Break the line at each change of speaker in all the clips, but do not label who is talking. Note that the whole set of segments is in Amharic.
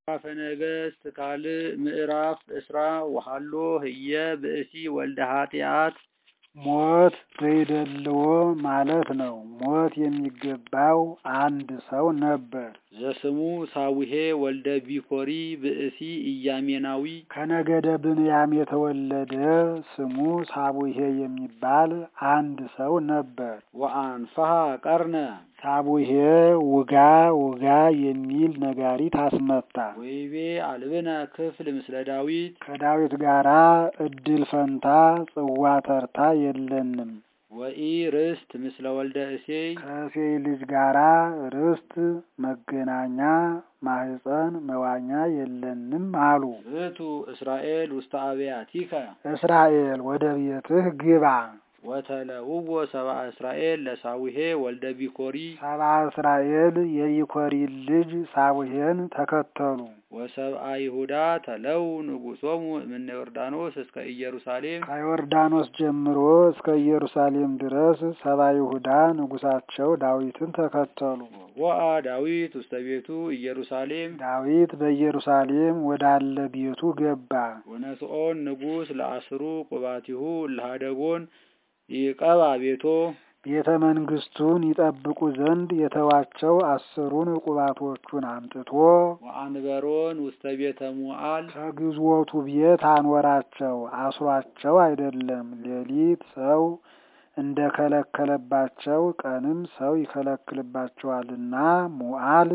መጽሐፈ ነገሥት ካልዕ ምዕራፍ እስራ ወሀሎ ህየ ብእሲ ወልደ ኃጢአት
ሞት ዘይደልዎ ማለት ነው። ሞት የሚገባው አንድ ሰው ነበር።
ዘስሙ ሳዊሄ ወልደ ቢኮሪ ብእሲ ኢያሜናዊ
ከነገደ ብንያም የተወለደ ስሙ ሳቡሄ የሚባል አንድ ሰው ነበር።
ወአንፈሐ ቀርነ
ሳቡሄ ውጋ ውጋ የሚል ነጋሪት አስመታ።
ወይቤ አልብነ ክፍል ምስለ ዳዊት
ከዳዊት ጋራ እድል ፈንታ ጽዋ ተርታ የለንም።
ወኢ ርስት ምስለ ወልደ እሴይ
ከእሴይ ልጅ ጋራ ርስት መገናኛ ማህፀን መዋኛ የለንም አሉ።
እቱ እስራኤል ውስተ አብያቲከ
እስራኤል ወደ ቤትህ ግባ።
ወተለውዎ ሰብአ እስራኤል ለሳዊሄ ወልደ ቢኮሪ
ሰብአ እስራኤል የቢኮሪ ልጅ ሳቡሄን ተከተሉ።
ወሰብአ ይሁዳ ተለው ንጉሶሙ እምነ ዮርዳኖስ እስከ ኢየሩሳሌም
ከዮርዳኖስ ጀምሮ እስከ ኢየሩሳሌም ድረስ ሰብአ ይሁዳ ንጉሳቸው ዳዊትን ተከተሉ።
ወአ ዳዊት ውስተ ቤቱ ኢየሩሳሌም
ዳዊት በኢየሩሳሌም ወዳለ ቤቱ ገባ።
ወነስኦን ንጉሥ ለአስሩ ቁባቲሁ ለሃደጎን ይቀባ ቤቶ
ቤተ መንግስቱን ይጠብቁ ዘንድ የተዋቸው አስሩን ቁባቶቹን አምጥቶ
ወአንበሮን ውስተ ቤተ ሙዓል
ከግዞቱ ቤት አኖራቸው። አስሯቸው አይደለም፣ ሌሊት ሰው እንደ ከለከለባቸው ቀንም ሰው ይከለክልባቸዋልና ሙዓል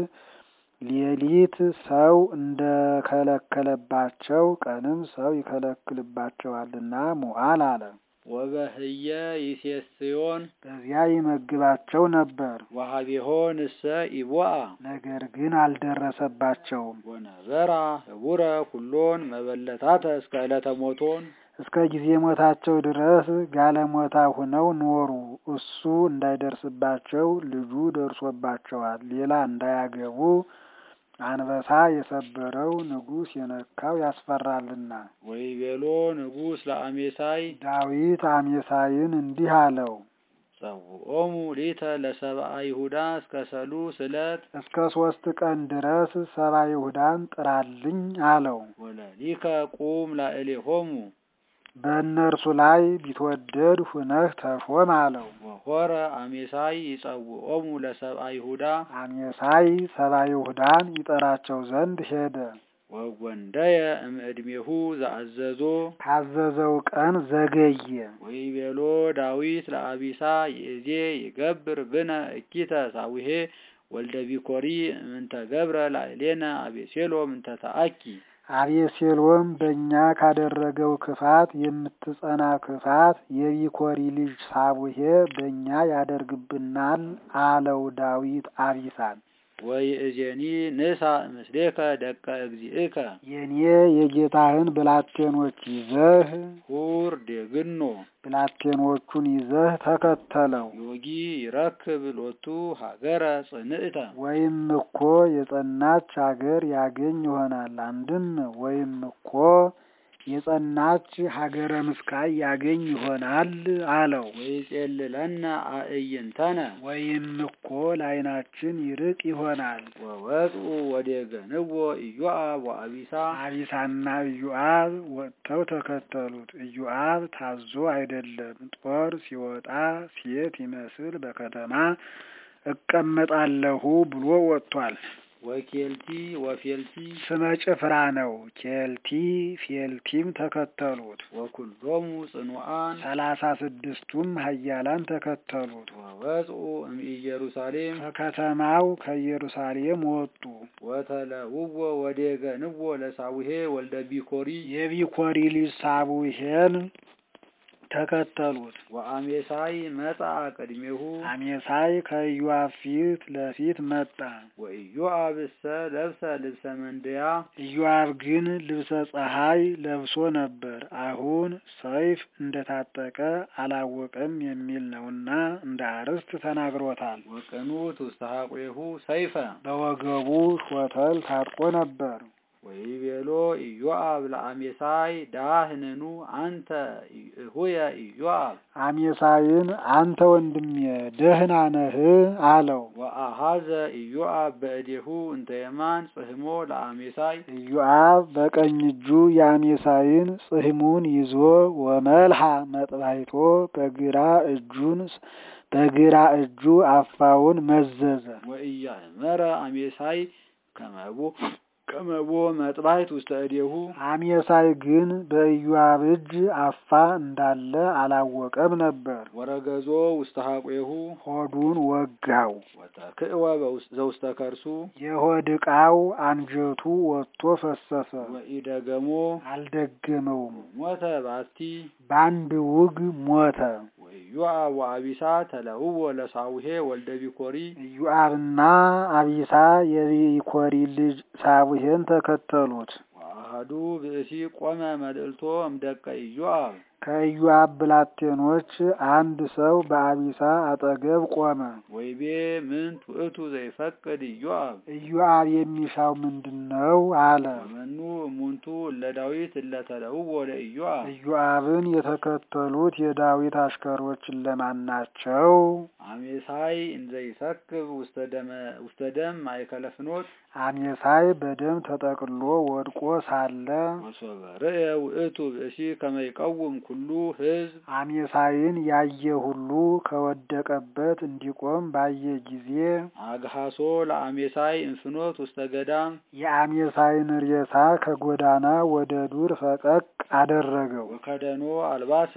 ሌሊት ሰው እንደ ከለከለባቸው ቀንም ሰው ይከለክልባቸዋልና ሙዓል አለ።
ወበህየ ይሴስዮን
በዚያ ይመግባቸው ነበር።
ወሀቤሆን እሰ ኢቦአ
ነገር ግን አልደረሰባቸውም።
ወነበራ ህቡረ ኩሎን መበለታተ እስከ ዕለተ ሞቶን
እስከ ጊዜ ሞታቸው ድረስ ጋለሞታ ሁነው ኖሩ። እሱ እንዳይደርስባቸው ልጁ ደርሶባቸዋል። ሌላ እንዳያገቡ አንበሳ የሰበረው ንጉሥ የነካው ያስፈራልና።
ወይቤሎ ንጉሥ ለአሜሳይ
ዳዊት አሜሳይን እንዲህ አለው፣
ጸውዖሙ ሊተ ለሰብአ ይሁዳ እስከ ሰሉስ ዕለት
እስከ ሶስት ቀን ድረስ ሰብአ ይሁዳን ጥራልኝ አለው።
ወለሊከ ቁም ላዕሌሆሙ
በእነርሱ ላይ ቢትወደድ ሁነህ ተሾም አለው።
ወሆረ አሜሳይ ይጸውዖሙ ለሰብአ ይሁዳ
አሜሳይ ሰብአ ይሁዳን ይጠራቸው ዘንድ ሄደ።
ወጐንደየ እምዕድሜሁ ዘአዘዞ
ካዘዘው ቀን ዘገየ።
ወይቤሎ ዳዊት ለአቢሳ ይእዜ ይገብር ብነ እኪተ ሳዊሄ ወልደ ቢኮሪ እምንተ ገብረ ላዕሌነ አቤሴሎም እንተ ተአኪ
አቤሴሎም በእኛ ካደረገው ክፋት የምትጸና ክፋት የቢኮሪ ልጅ ሳቡሄ በእኛ ያደርግብናል አለው ዳዊት አቢሳን።
ወይእዜኒ ንሳ ምስሌከ ደቀ እግዚእከ
የኔ የጌታህን ብላቴኖች ይዘህ
ሁር ዴግኖ
ብላቴኖቹን ይዘህ ተከተለው።
ዮጊ ይረክብ ሎቱ ሀገረ ጽንዕተ
ወይም እኮ የጸናች አገር ያገኝ ይሆናል። አንድም ወይም እኮ የጸናች ሀገረ ምስካይ ያገኝ ይሆናል አለው።
ወይጼልለነ አእይንተነ
ወይም እኮ ለዓይናችን ይርቅ ይሆናል።
ወወጽኡ ወዴገንዎ ኢዮአብ ወአቢሳ
አቢሳና ኢዮአብ ወጥተው ተከተሉት። ኢዮአብ ታዞ አይደለም፣ ጦር ሲወጣ ሴት ይመስል በከተማ እቀመጣለሁ ብሎ ወጥቷል።
ወኬልቲ ወፌልቲ
ስመ ጭፍራ ነው። ኬልቲ ፌልቲም ተከተሉት።
ወኩሎሙ ጽኑዓን
ሰላሳ ስድስቱም ኃያላን ተከተሉት።
ወወጽኡ እምኢየሩሳሌም
ከከተማው ከኢየሩሳሌም ወጡ።
ወተለውዎ ወዴገንዎ ለሳዊሄ ወልደ ቢኮሪ
የቢኮሪ ልጅ ሳቡሄን ተከተሉት።
ወአሜሳይ መጽአ ቅድሜሁ
አሜሳይ ከኢዮአብ ፊት ለፊት መጣ።
ወኢዮአብ እሰ ለብሰ ልብሰ መንድያ
ኢዮአብ ግን ልብሰ ፀሐይ ለብሶ ነበር። አሁን ሰይፍ እንደታጠቀ አላወቀም የሚል ነውና እንደ አርስት ተናግሮታል።
ወቅኑት ውስተ ሐቁሁ ሰይፈ
በወገቡ ሾተል ታጥቆ ነበር።
ወይቤሎ ወይቤሎ ኢዮአብ ለአሜሳይ ዳህንኑ አንተ እሁየ ኢዮአብ
አሜሳይን አንተ ወንድሜ ደህና ነህ አለው።
ወአሃዘ ኢዮአብ በእዴሁ እንተ የማን ጽሕሞ ለአሜሳይ
ኢዮአብ በቀኝ እጁ የአሜሳይን ጽሕሙን ይዞ ወመልሃ መጥባይቶ በግራ እጁን በግራ እጁ አፋውን መዘዘ።
ወኢያእመረ አሜሳይ ከመቦ ከመቦ መጥባይት ውስተ እዴሁ
አሜሳይ ግን በኢዮአብ እጅ አፋ እንዳለ አላወቀም ነበር።
ወረገዞ ውስተ ሐቁሁ
ሆዱን ወጋው።
ወተክእወ በውስ- ዘውስተ ከርሱ
የሆድ ዕቃው አንጀቱ ወጥቶ ፈሰሰ።
ወኢደገሞ
አልደገመውም።
ሞተ ባቲ
በአንድ ውግ ሞተ።
ወኢዮአብ ወአቢሳ ተለውዎ ለሳውሄ ወልደ ቢኮሪ
ኢዮአብና አቢሳ የቢኮሪ ልጅ ሳቡሄን ተከተሉት።
ወአሐዱ ብእሲ ቆመ መልእልቶ እምደቀ ኢዮአብ
ከኢዮአብ ብላቴኖች አንድ ሰው በአቢሳ አጠገብ ቆመ።
ወይቤ ምንት ውእቱ ዘይፈቅድ ኢዮአብ
ኢዮአብ የሚሻው ምንድን ነው? አለ።
ወመኑ እሙንቱ እለ ዳዊት እለ ተለውዎ ለኢዮአብ
ኢዮአብን የተከተሉት የዳዊት አሽከሮች እነማን ናቸው?
አሜሳይ እንዘ ይሰክብ ውስተ ደመ ውስተ ደም ማእከለ ፍኖት
አሜሳይ በደም ተጠቅሎ ወድቆ ሳለ
ወሶበ ርእየ ውእቱ ብእሲ ከመ ይቀውም ኩሉ ሕዝብ
አሜሳይን ያየ ሁሉ ከወደቀበት እንዲቆም ባየ ጊዜ
አግሃሶ ለአሜሳይ እንፍኖት ውስተ ገዳም
የአሜሳይን ሬሳ ከጎዳና ወደ ዱር ፈቀቅ አደረገው።
ወከደኖ አልባሰ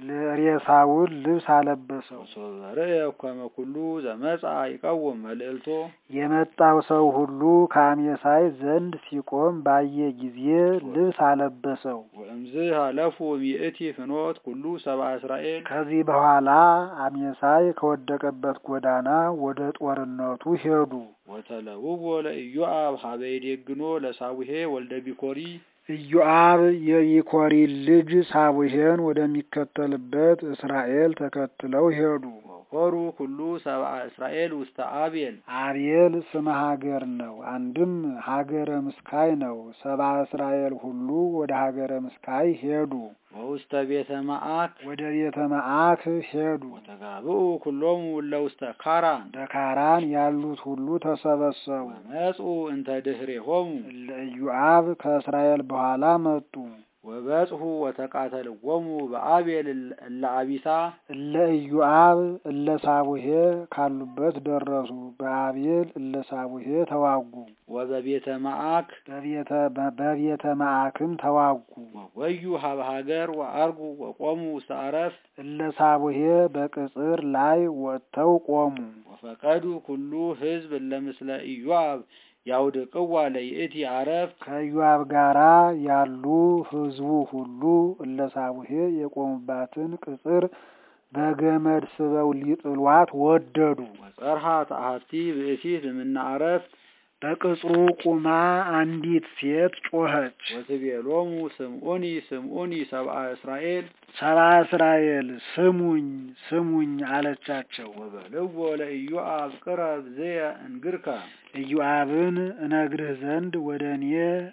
ሬሳውን ልብስ አለበሰው።
ወሶበ ርእየ ከመ ኩሉ ዘመጻ ይቀውም መልእልቶ
የመጣው ሰው ሁሉ ከአሜሳይ ዘንድ ሲቆም ባየ ጊዜ ልብስ አለበሰው።
ወእምዝ ሀለፉ ሚእቲ ፍኖት ኩሉ ሰብአ እስራኤል
ከዚህ በኋላ አሜሳይ ከወደቀበት ጎዳና ወደ ጦርነቱ ሄዱ።
ወተለውዎ ለኢዮአብ ሀበ ይዴግኖ ለሳቡሄ ወልደ ቢኮሪ
ኢዮአብ የይኮሪ ልጅ ሳቡሄን ወደሚከተልበት እስራኤል ተከትለው ሄዱ።
ወኮሩ ኩሉ ሰብአ እስራኤል ውስተ አቤል
አቤል ስመ ሀገር ነው። አንድም ሀገረ ምስካይ ነው። ሰብአ እስራኤል ሁሉ ወደ ሀገረ ምስካይ ሄዱ።
ወውስተ ቤተ መዓክ
ወደ ቤተ መዓክ ሄዱ።
ወተጋብኡ ኩሎሙ እለ ውስተ ካራን
በካራን ያሉት ሁሉ ተሰበሰቡ።
ወመጹ እንተ ድኅሬሆሙ
እለ ኢዮአብ ከእስራኤል በኋላ መጡ።
ወበጽሑ ወተቃተልዎሙ በአቤል እለ አቢሳ
እለ ኢዮአብ እለ ሳቡሄ ካሉበት ደረሱ። በአቤል እለ ሳቡሄ ተዋጉ።
ወበቤተ መዓክ
በቤተ በቤተ መዓክም ተዋጉ።
ወወዩ ሀበ ሀገር ወአርጉ ወቆሙ ውስተ አረፍ
እለ ሳቡሄ በቅጽር ላይ ወጥተው ቆሙ።
ወፈቀዱ ኩሉ ሕዝብ እለ ምስለ ኢዮአብ ያውድቅዋ ለይእቲ አረፍ
ከኢዮአብ ጋራ ያሉ ሕዝቡ ሁሉ እለ ሳቡሄ የቆሙባትን ቅጽር በገመድ ስበው ሊጥሏት ወደዱ።
ወጸርሃ ተአሐቲ ብእሲት እምነ አረፍ
በቅጽሩ ቁማ አንዲት ሴት ጮኸች።
ወትቤሎሙ ስምዑኒ ስምዑኒ ሰብአ እስራኤል
ሰብአ እስራኤል ስሙኝ ስሙኝ አለቻቸው።
ወበልዎ ለኢዮአብ ቅረብ ዝየ እንግርከ
ኢዮአብን እነግርህ ዘንድ ወደ እኔ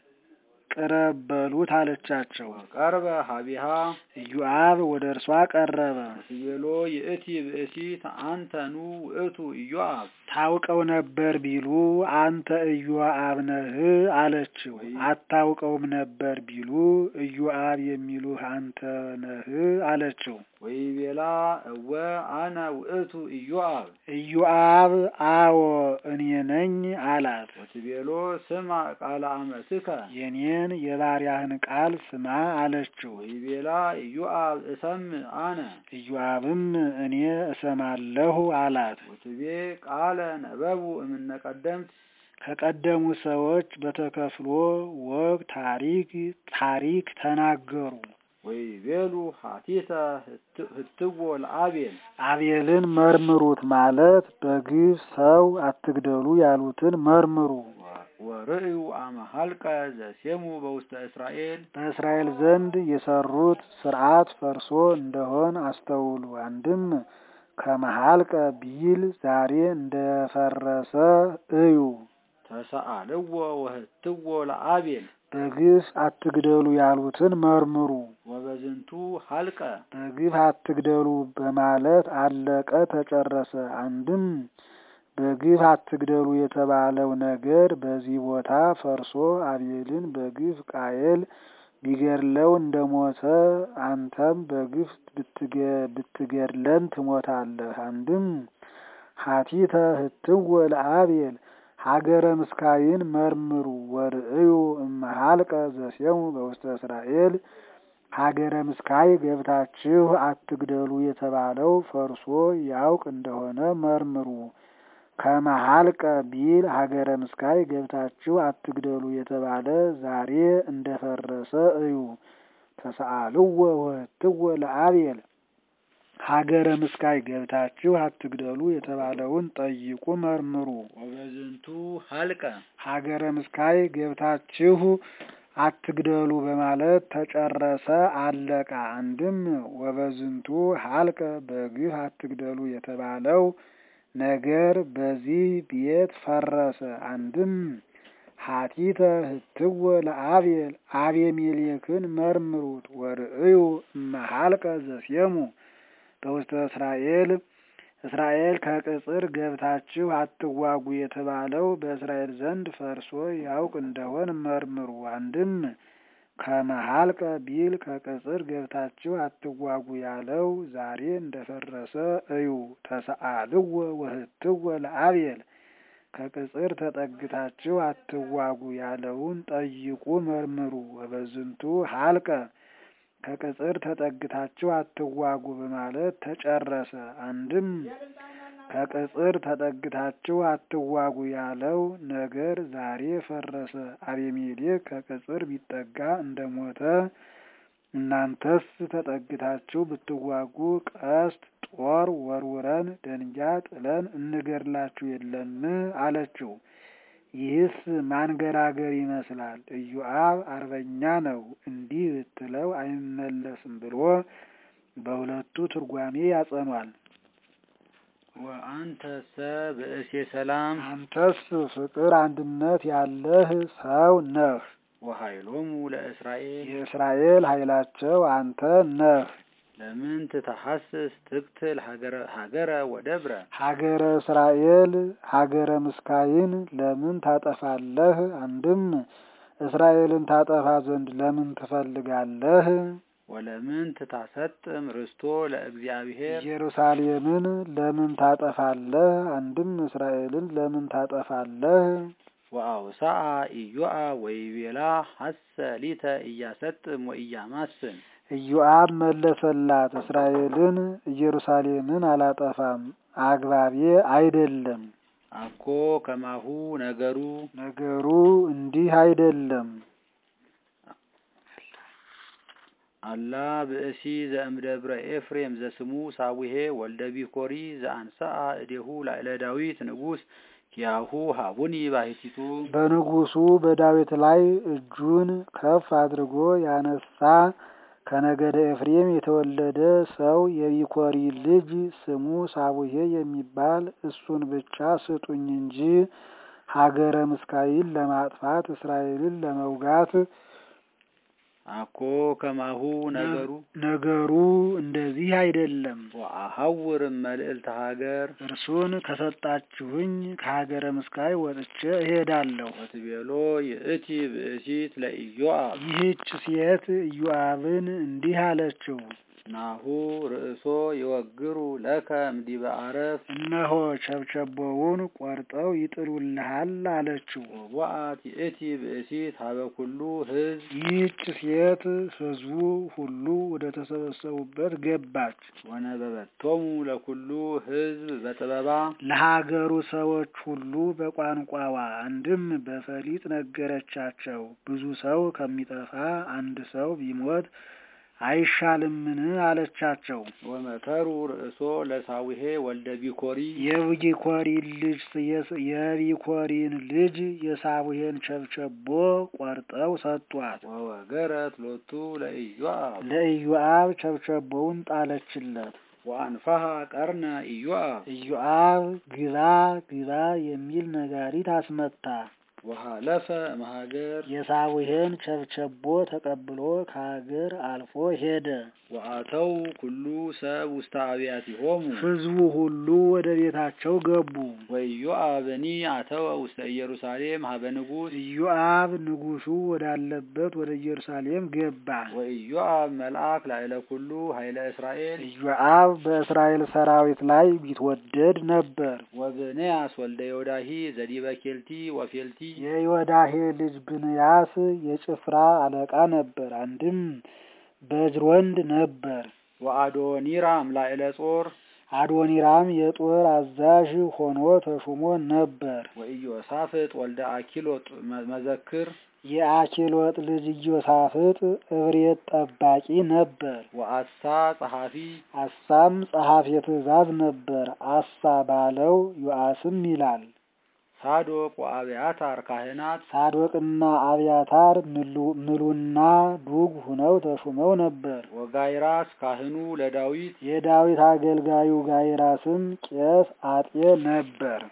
ቅረብ በሉት አለቻቸው።
ወቀርበ ሀቢሃ
ኢዮአብ ወደ እርሷ ቀረበ።
ወትቤሎ ይእቲ ብእሲት አንተኑ ውእቱ ኢዮአብ
ታውቀው ነበር ቢሉ አንተ ኢዮአብ ነህ አለችው። አታውቀውም ነበር ቢሉ ኢዮአብ የሚሉህ አንተ ነህ አለችው።
ወይቤላ እወ አነ ውእቱ ኢዮአብ
ኢዮአብ አዎ እኔ ነኝ አላት።
ወትቤሎ ስማ ቃለ አመትከ
የኔን የባሪያህን ቃል ስማ አለችው።
ወይቤላ ኢዮአብ እሰምዕ አነ
ኢዮአብም እኔ እሰማለሁ አላት።
ወትቤ ቃለ ነበቡ እምነ ቀደምት
ከቀደሙ ሰዎች በተከፍሎ ወግ ታሪክ ታሪክ ተናገሩ።
ወይቤሉ ሀቲተ ህትዎ ለአቤል
አቤልን መርምሩት ማለት በግፍ ሰው አትግደሉ ያሉትን መርምሩ።
ወርእዩ አመሃልቀ ዘሴሙ በውስተ እስራኤል
በእስራኤል ዘንድ የሰሩት ስርዓት ፈርሶ እንደሆን አስተውሉ። አንድም ከመሃልቀ ቢል ዛሬ እንደፈረሰ እዩ።
ተሰአልዎ ወህትዎ ለአቤል
በግፍ አትግደሉ ያሉትን መርምሩ።
ወበዝንቱ ሀልቀ
በግፍ አትግደሉ በማለት አለቀ ተጨረሰ። አንድም በግፍ አትግደሉ የተባለው ነገር በዚህ ቦታ ፈርሶ አቤልን በግፍ ቃየል ቢገድለው እንደሞተ አንተም በግፍ ብትገድለን ትሞታለህ። አንድም ሀቲተ ህትወ ለአቤል ሀገረ ምስካይን መርምሩ ወርእዩ እመሃልቀ ዘሴሙ በውስተ እስራኤል ሀገረ ምስካይ ገብታችሁ አትግደሉ የተባለው ፈርሶ ያውቅ እንደሆነ መርምሩ። ከመሀልቀ ቢል ሀገረ ምስካይ ገብታችሁ አትግደሉ የተባለ ዛሬ እንደፈረሰ እዩ። ተሰአልዎ ወህትወ ለአቤል ሀገረ ምስካይ ገብታችሁ አትግደሉ የተባለውን ጠይቁ መርምሩ።
ወበዝንቱ ሀልቀ
ሀገረ ምስካይ ገብታችሁ አትግደሉ በማለት ተጨረሰ አለቃ። አንድም ወበዝንቱ ሀልቀ በግፍ አትግደሉ የተባለው ነገር በዚህ ቤት ፈረሰ። አንድም ሀቲተ ህትወ ለአቤል አቤሜሌክን መርምሩት ወርእዩ እመሃልቀ ዘሴሙ በውስተ እስራኤል እስራኤል ከቅጽር ገብታችሁ አትዋጉ የተባለው በእስራኤል ዘንድ ፈርሶ ያውቅ እንደሆን መርምሩ። አንድም ከመሀልቀ ቢል ከቅጽር ገብታችሁ አትዋጉ ያለው ዛሬ እንደፈረሰ እዩ። ተሰአልዎ ወህትወ ለአቤል ከቅጽር ተጠግታችሁ አትዋጉ ያለውን ጠይቁ መርምሩ። ወበዝንቱ ሀልቀ ከቅጽር ተጠግታችሁ አትዋጉ በማለት ተጨረሰ። አንድም ከቅጽር ተጠግታችሁ አትዋጉ ያለው ነገር ዛሬ ፈረሰ። አቤሜሌክ ከቅጽር ቢጠጋ እንደሞተ እናንተስ ተጠግታችሁ ብትዋጉ ቀስት ጦር ወርውረን ደንጊያ ጥለን እንገድላችሁ የለን አለችው። ይህስ ማንገራገር ይመስላል። ኢዮአብ አርበኛ ነው፣ እንዲህ ብትለው አይመለስም ብሎ በሁለቱ ትርጓሜ ያጸኗል።
ወአንተሰ ብእሴ ሰላም
አንተስ ፍቅር አንድነት ያለህ ሰው ነህ።
ወኃይሎሙ ለእስራኤል
የእስራኤል ኃይላቸው አንተ ነህ።
ለምን ትተሐስስ ትቅትል ሀገረ ወደብረ
ሀገረ እስራኤል ሀገረ ምስካይን ለምን ታጠፋለህ? አንድም እስራኤልን ታጠፋ ዘንድ ለምን ትፈልጋለህ?
ወለምን ትታሰጥም ርስቶ ለእግዚአብሔር
ኢየሩሳሌምን ለምን ታጠፋለህ? አንድም እስራኤልን ለምን ታጠፋለህ?
ወአውሳአ ኢዮአብ ወይቤላ ሐሰ ሊተ እያሰጥም ወእያማስን
ኢዮአብ መለሰላት፣ እስራኤልን ኢየሩሳሌምን አላጠፋም፣ አግባቤ አይደለም።
አኮ ከማሁ ነገሩ
ነገሩ እንዲህ አይደለም።
አላ ብእሲ ዘእምደብረ ኤፍሬም ዘስሙ ሳዊሄ ወልደ ቢኮሪ ዘአንሰአ እዴሁ ላዕለ ዳዊት ንጉሥ ኪያሁ ሀቡኒ ባሕቲቱ
በንጉሱ በዳዊት ላይ እጁን ከፍ አድርጎ ያነሳ ከነገደ ኤፍሬም የተወለደ ሰው የቢኮሪ ልጅ ስሙ ሳቡሄ የሚባል እሱን ብቻ ስጡኝ እንጂ ሀገረ ምስካይን ለማጥፋት እስራኤልን ለመውጋት
አኮ ከማሁ ነገሩ
ነገሩ እንደዚህ አይደለም።
ወአሐውር መልዕልተ ሀገር
እርሱን ከሰጣችሁኝ ከሀገረ ምስካይ ወጥቼ እሄዳለሁ።
ወትቤሎ ይእቲ ብእሲት ለኢዮአብ
ይህች ሴት ኢዮአብን እንዲህ አለችው፣
ናሁ ርእሶ ይወግሩ ለከ እምዲበ አረፍ
እነሆ ቸብቸቦውን ቆርጠው ይጥሉልሃል አለችው።
ወወአት ይእቲ ብእሲት ሀበ ኩሉ ሕዝብ
ይህች ሴት ሕዝቡ ሁሉ ወደ ተሰበሰቡበት ገባች።
ወነበበቶሙ ለኩሉ ሕዝብ በጥበባ
ለሀገሩ ሰዎች ሁሉ በቋንቋዋ አንድም በፈሊጥ ነገረቻቸው። ብዙ ሰው ከሚጠፋ አንድ ሰው ቢሞት አይሻልምን? አለቻቸው።
ወመከሩ ርእሶ ለሳዊሄ ወልደ ቢኮሪ
የቢኮሪን ልጅ የቢኮሪን ልጅ የሳቡሄን ቸብቸቦ ቆርጠው ሰጧት።
ወወገረት ሎቱ ለኢዮአብ
ለኢዮአብ ቸብቸቦውን ጣለችለት።
ወአንፋሃ ቀርነ ኢዮአብ
ኢዮአብ ግባ ግባ የሚል ነጋሪት አስመታ።
ወሃለፈ እምሀገር
የሳቡሄን ቸብቸቦ ተቀብሎ ከሀገር አልፎ ሄደ።
ወአተው ኩሉ ሰብ ውስተ አብያቲሆሙ
ሕዝቡ ሁሉ ወደ ቤታቸው ገቡ።
ወኢዮአብኒ አተወ ውስተ ኢየሩሳሌም ሀበ ንጉሥ
ኢዮአብ ንጉሡ ወዳለበት ወደ ኢየሩሳሌም ገባ።
ወኢዮአብ መልአክ ላዕለ ኩሉ ኃይለ እስራኤል
ኢዮአብ በእስራኤል ሰራዊት ላይ ቢትወደድ ነበር።
ወብንያስ ወልደ ዮዳሂ ዘዲበ ኬልቲ ወፌልቲ
የዮዳሄ ልጅ ብንያስ የጭፍራ አለቃ ነበር። አንድም በጅሮንድ ነበር።
ወአዶኒራም ላዕለ ጾር
አዶኒራም የጦር አዛዥ ሆኖ ተሹሞ ነበር።
ወኢዮሳፍጥ ወልደ አኪሎጥ መዘክር
የአኪሎጥ ልጅ ኢዮሳፍጥ እብሬት ጠባቂ ነበር።
ወአሳ ጸሐፊ
አሳም ጸሐፊ ትእዛዝ ነበር። አሳ ባለው ዮአስም ይላል።
ሳዶቅ ወአብያታር ካህናት
ሳዶቅና አብያታር ምሉና ዱግ ሁነው ተሹመው ነበር።
ወጋይራስ ካህኑ ለዳዊት
የዳዊት አገልጋዩ ጋይራስም ቄስ አጤ ነበር።